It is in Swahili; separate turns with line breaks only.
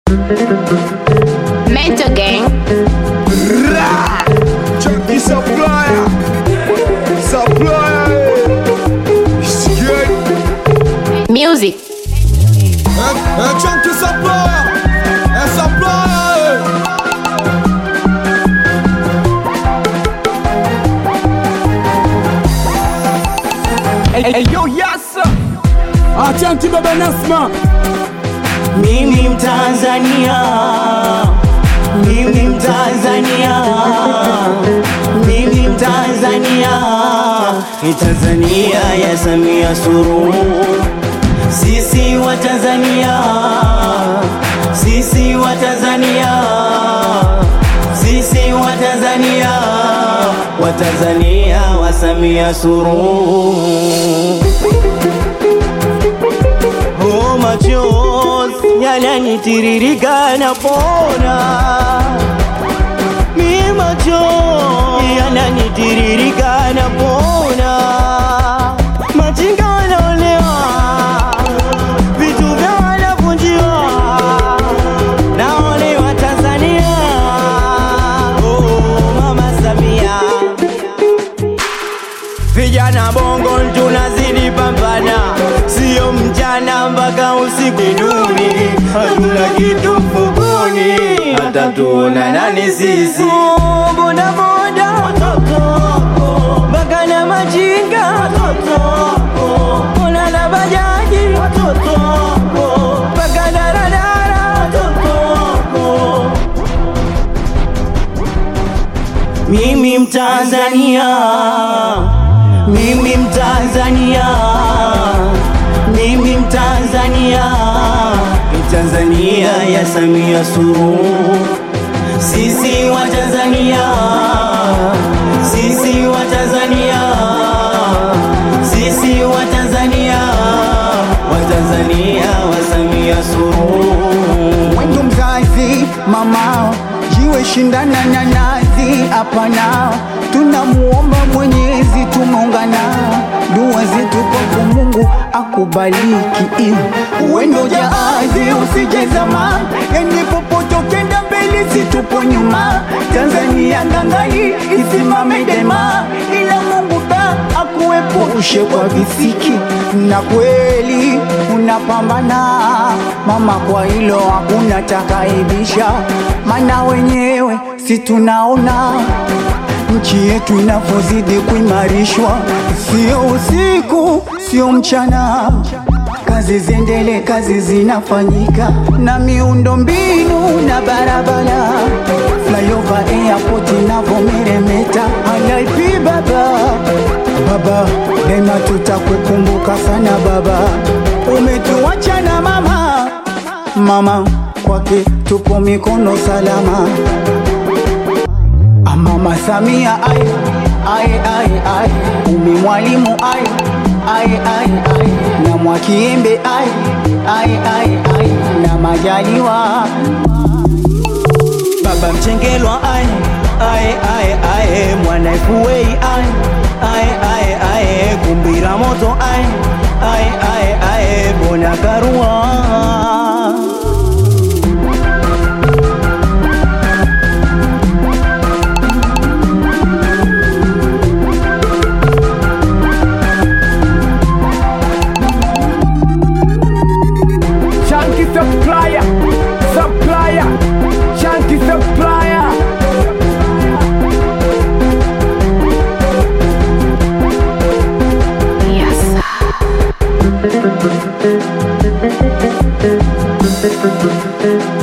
Mental gang.
Chunky supplier. Supplier. Scared.
Music.
Un, un chunky supplier. Un supplier.
Hey, yo, yes. Achanti baba Nasma.
Mimi Mtanzania, mimi Mtanzania, mimi Mtanzania, ni Tanzania ya Samia Suluhu. Sisi wa Tanzania, sisi wa Tanzania, sisi wa Tanzania, wa Tanzania wa Samia Suluhu. Oh, machozi yananitiririka napona, mi machozi yananitiririka napona, machinga wanaolewa, vitu vya wanavunjiwa, naolewa Tanzania. Oh, mama Samia Vijana bongo tunazidi pambana, sio mchana mpaka usiku duni, hatuna kitu mfukoni, hata tuona nani sisi. Boda boda watoto wako, mpaka na majinga watoto wako, ona na bajaji watoto wako, mpaka daradara watoto wako. Mimi Mtanzania, mimi Mtanzania, mimi Mtanzania, ni Tanzania ya Samia Suluhu. Sisi wa Tanzania, sisi wa Tanzania, sisi wa Tanzania, wa Tanzania wa Samia Suluhu.
Wendo mzazi mamao jiwe shindana na nazi hapana, tunamuomba Mwenyezi tumeungana, dua zetu kwa Mungu akubariki. Wendo jaazi usijezama, yani popote ukenda mbele situpo nyuma, Tanzania ngangani isimame dema, ila Mungu ta akuepushe kwa visiki, na kweli unapambana mama, kwa hilo hakuna takaibisha, mana wenyewe si tunaona nchi yetu inavyozidi kuimarishwa, sio usiku, sio mchana, kazi ziendele, kazi zinafanyika na miundo mbinu na barabara, flyover airport inavyomeremeta. RIP baba, baba, daima tutakukumbuka sana baba, umetuacha na mama, mama kwake tupo mikono salama. Ah, Mama Samia ai ai ai ai umi mwalimu ai ai ai ai na Mwakiembe ai ai ai ai na Majaliwa
Baba Mchengelwa ai ai ai ai mwana Fuwei ai ai ai ai kumbira moto ai ai ai ai bona karua
Chunky supplier. Supplier. Chunky supplier.
Yes.